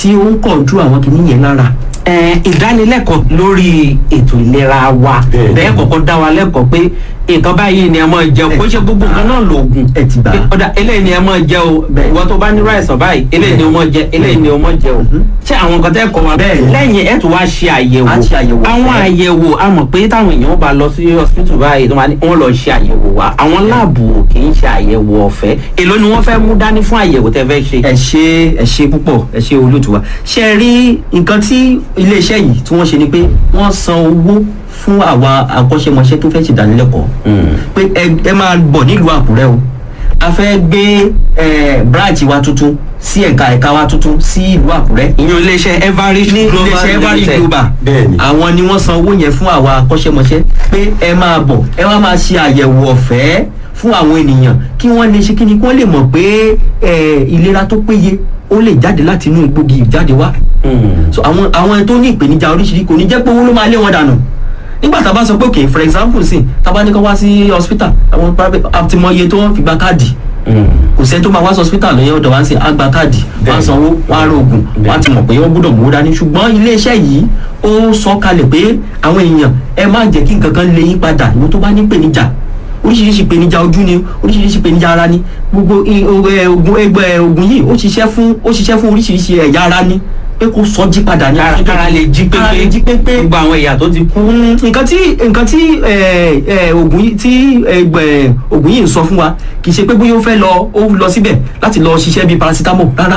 tí ó ń kọ̀ọ̀dú àwọn kìíní yẹn lára. ẹ ìdánilẹ́kọ̀ọ́ lórí ètò ìlera wa Bẹ́ẹ̀ni. bẹ́ẹ̀ kọ́kọ́ dá wa lẹ́kọ̀ọ́ pé nǹkan báyìí ni ẹ máa jẹ o kó ṣe gbogbo nǹkan náà lóògùn ẹ ti gbà. pé ọ̀dà eléyìí ni ẹ máa jẹ o Bẹ́ẹ̀ni. ìwọ tó bá ní ráìsàn báyìí eléyìí ni o máa jẹ eléyìí ni o máa jẹ o ṣé àwọn nǹkan tẹ́ kọ́ wa Bẹ́ẹ̀ni. lẹ́yìn ẹ̀ tó wá ṣe àyẹ̀wò A ṣe àyẹ̀wò àwọn ọ̀fẹ́. àyẹ̀wò a mọ̀ pé táwọn èèyàn bá lọ sí hospital báyìí tó máa ní wọ́n lọ ṣe àyẹ̀wò wa àwọn láàbù kì í ṣe àyẹ̀wò ọ̀fẹ́ èló ni wọ́n fẹ́ mú dání fún àyẹ̀wò tẹ́ fẹ́ ṣe. ẹ ṣe ẹ ṣe púpọ̀ ẹ ṣe olóòtú wa ṣe ẹ rí nǹkan tí iléeṣẹ́ yìí tí wọ́n ṣe ni pé wọ́n san owó fún àwa akọ́ṣẹ́mọṣẹ́ tó fẹ́ ṣèdánilẹ́kọ̀ọ́ pé ẹ ẹ máa bọ̀ nílùú àkúrẹ́ o a fẹ́ gbé ẹ branch wa tuntun sí ẹ̀ka ẹ̀ka wa tuntun sí ìlú àkúrẹ́ ìyẹn iléeṣẹ́ everest ní global iléeṣẹ́ every limited. global Bẹ́ẹ̀ni. àwọn ni wọ́n san owó yẹn fún àwa akọ́ṣẹ́mọṣẹ́ pé ẹ máa bọ̀ ẹ wá máa ṣe àyẹ̀wò ọ̀fẹ́ fún àwọn ènìyàn kí wọ́n lè ṣe kíni kí wọ́n lè mọ̀ pé ẹ, ìlera tó péye ó lè jáde láti inú egbògi ìjáde wá Mm. so àwọn àwọn tó ní ìpèníjà oríṣiríṣi kò ní jẹ́ pé owó ló máa lé wọn dànù nígbà tá a bá sọ pé okay for example sí tá a bá ní kó wá sí hospital àwọn private àti mọ iye tó wọ́n fi gba káàdì Mm. kò sẹ́ni tó máa wá sí hospital lóyún ọ̀dọ̀ wá ń sìn á gba káàdì wọ́n á Bẹ́ẹ̀ni. sanwó wọ́n á rògùn wọ́n á ti mọ̀ pé wọ́n gbọ́dọ̀ mú dání ṣùgbọ́n iléeṣẹ́ yìí ó sọ kalẹ̀ pé àwọn èèyàn ẹ má jẹ́ kí nǹkan kan lé yín padà ìwọ tó bá ní ìpèníjà oríṣiríṣi ìpèníjà ojú ni oríṣiríṣi ìpèníjà ara ni gbogbo i- o- ẹ, ogun ẹgbẹ́ ogun yìí ó ṣiṣẹ́ fún ó ṣiṣẹ́ fún oríṣiríṣi ẹ̀yà ara ni pé kó sọ jí padà ní kára kára lè jí kára lè jí pépé pépé gbogbo àwọn ẹ̀yà tó ti kú. Mm, nǹkan tí nǹkan tí ẹ, ẹ, oògùn yìí tí ẹgbẹ oògùn yìí ń sọ fún wa kì í ṣe pé bóyá ó fẹ́ lọ ó lọ síbẹ̀ láti lọ ṣiṣẹ́ bíi paracetamol rárá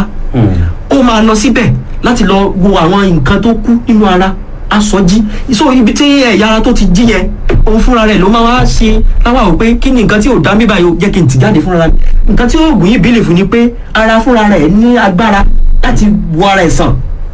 ó máa lọ síbẹ̀ láti lọ wo àwọn nǹkan tó kú nínú ara asọjí so ibi tí ẹ̀yà ara tó ti jí yẹn òun fúnra rẹ̀ ló máa wá ṣe láwa ò pé kí ni nǹkan tí ò dá mí báyìí o jẹ́ kí n tì jáde fúnra mi nǹkan tí oògùn yìí bílẹ̀ fún ni pé ara fúnra rẹ̀ ní agbára láti wo ara ẹ̀ sàn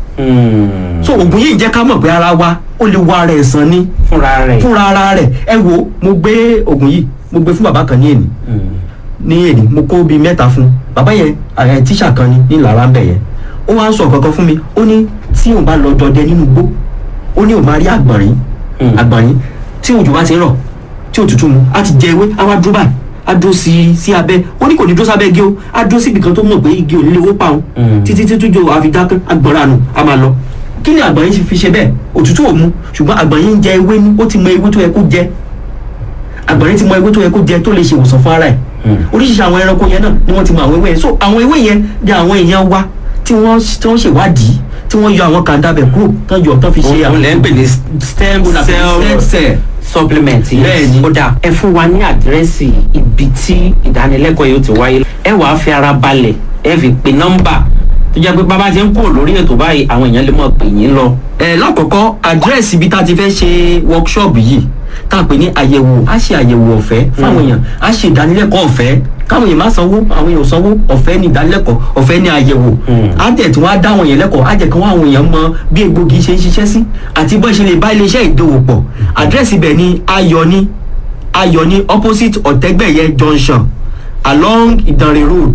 so oògùn yìí jẹ́ ká mọ̀ pé ara wa ó lè wo ara ẹ̀ sàn ni fúnra rẹ̀. fúnra ara rẹ̀ ẹ wo mo gbé oògùn yìí mo gbé fún bàbá kan ní èní ní èní mo kó bíi mẹ́ta fún un bàbá yẹn ẹ tíṣà kan ni ní lára ń bẹ̀ yẹn ó wá ń sọ kankan fún mi ó ní tí òun bá lọ dọdẹ nínú igbó ó ní òun máa rí àgbọ̀nrín Mm. àgbọ̀nrín tí òjò bá ti ń rọ̀ tí òtútù mu á ti jẹ ewé á wá dúró báyìí á dúró sí sí abẹ́ ó ní kò ní dúró sábẹ́ igi o á dúró síbi kan tó mọ̀ pé igi ò ní lè wó pa òun Mm. títí tí tójó àfidákẹ́ àgbọ̀nrán nù á máa lọ kí ni àgbọ̀nrín fi ṣe bẹ́ẹ̀ òtútù ò mu ṣùgbọ́n àgbọ̀nrín ń jẹ ewé ní ó ti mọ ewé tó yẹ kó jẹ àgbọ̀nrín ti mọ ewé tó yẹ kó jẹ tó lè ṣe ìwòsàn fún ara ẹ̀ Mm. oríṣiríṣi àwọn ẹranko yẹn náà ni wọ́n ti mọ àwọn ewé yẹn so àwọn ewé yẹn ni àwọn èèyàn wa tí wọ́n tí wọ́n ṣèwádìí tí wọ́n yọ àwọn kàńdàbẹ̀ kúrò tán yọ tán fi ṣe òun lẹ́ ń pè ní stem stem cell cell supplement yìí. Bẹ́ẹ̀ni. ó dà ẹ fún wa ní àdírẹ́sì ibi tí ìdánilẹ́kọ̀ọ́ yóò ti wáyé ẹ wàá fi ara balẹ̀ ẹ fi pe nọ́mbà tó jẹ́ pé bàbá ti ń kúrò lórí ètò báyìí àwọn èèyàn lè mọ̀ pè yín lọ. ẹ lákọ̀ọ́kọ́ àdírẹ́sì ibi tá a ti fẹ́ ṣe workshop yìí tá a pè ní àyẹ̀wò á ṣe àyẹ̀wò ọ̀fẹ́ fáwọn èèyàn á ṣe ìdánilẹ́kọ̀ọ́ ọ̀fẹ́ káwọn èèyàn má sanwó àwọn èèyàn ò sanwó ọ̀fẹ́ ní ìdánilẹ́kọ̀ọ́ ọ̀fẹ́ ní àyẹ̀wò Mm. á tẹ̀ tí wọ́n á dá àwọn èèyàn lẹ́kọ̀ọ́ á jẹ́ kí wọ́n àwọn èèyàn mọ bí egbògi ṣe ń ṣiṣẹ́ sí àti bó ṣe lè bá iléeṣẹ́ ìdòwò pọ̀ àdírẹ́sì ibẹ̀ ni ayọ̀ni ayọ̀ni opposite ọ̀tẹ́gbẹ̀yẹ junction along ìdànrè road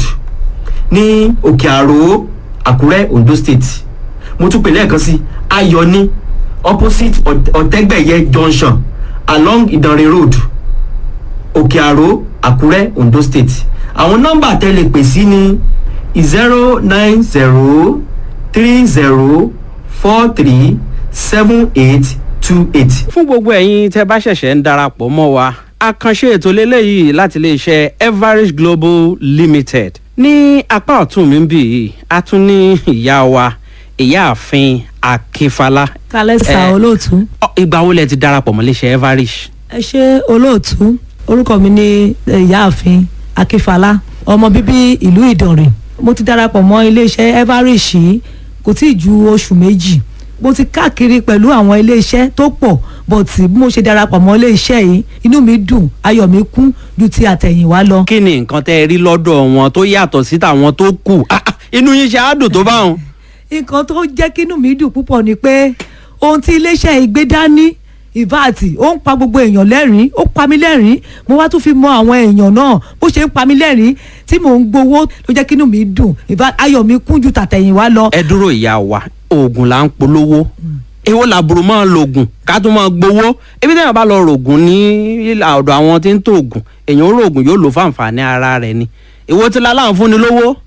ní òkè àrò àkúrẹ́ ondo state mo tún pè lẹ́ẹ̀kan sí ayọ̀ni opposite Ọ̀t- ọ̀tẹ́gbẹ̀yẹ junction along ìdànrè road òkè àrò àkúrẹ́ ondo state àwọn nọ́mbà tẹ́ lè pè sí ní zero nine zero three zero four three seven eight two eight. fún gbogbo ẹ̀yin tẹ́ bá ṣẹ̀ṣẹ̀ ń darapọ̀ mọ́ wa àkànṣe ètò lélẹ́yìí láti iléeṣẹ́ everest global limited ní apá ọ̀tún mi ń bì yìí a tún ní ìyá wa ìyáàfin akínfàlà kálẹ̀ sà Eh. olóòtú Ọ, ìgbà wo lẹ ti darapọ̀ mọ́ iléeṣẹ́ everest. ẹ ṣe olóòtú orúkọ mi ní eh, ìyáàfin akínfàlà ọmọ bíbí ìlú ìdànrè mo ti darapọ̀ mọ́ iléeṣẹ́ everest yìí kò tí ì ju oṣù méjì mo ti káàkiri pẹ̀lú àwọn iléeṣẹ́ tó pọ̀ bọ̀tì bí mo ṣe darapọ̀ mọ́ iléeṣẹ́ yìí inú mi dùn ayọ̀ mi kún ju ti àtẹ̀yìnwá lọ. kí ni nǹkan tẹ́ ẹ rí lọ́dọ̀ wọn tó yàtọ̀ sí tàwọn tó kù Ah, ah, inú yín ṣe àádùn tó bá wọn. nǹkan tó jẹ́ kínú mi dùn púpọ̀ ni pé ohun tí iléeṣẹ́ ìgbé dání ìváàtì ó ń pa gbogbo èèyàn lẹ́rìn-ín ó pa mí lẹ́rìn-ín mo wá tún fi mọ àwọn èèyàn náà bó ṣe ń pa mí lẹ́rìn-ín tí mò ń gbowó ló jẹ́ kínú mi dùn ìvá ayọ̀ mi kún ju tàtẹ̀yìnwá lọ. ẹ dúró ìyá wa oògùn là ń polówó èwo làbùrù máa ń lo oògùn ká tún máa gbowó ebi tẹ́yàn bá lọ rògùn ní ìlà ọ̀dọ̀ àwọn tí ń tó oògùn èèyàn ó rògùn yóò lò fáǹfààní ara rẹ̀ ni èwo tí láláǹ fún ni lówó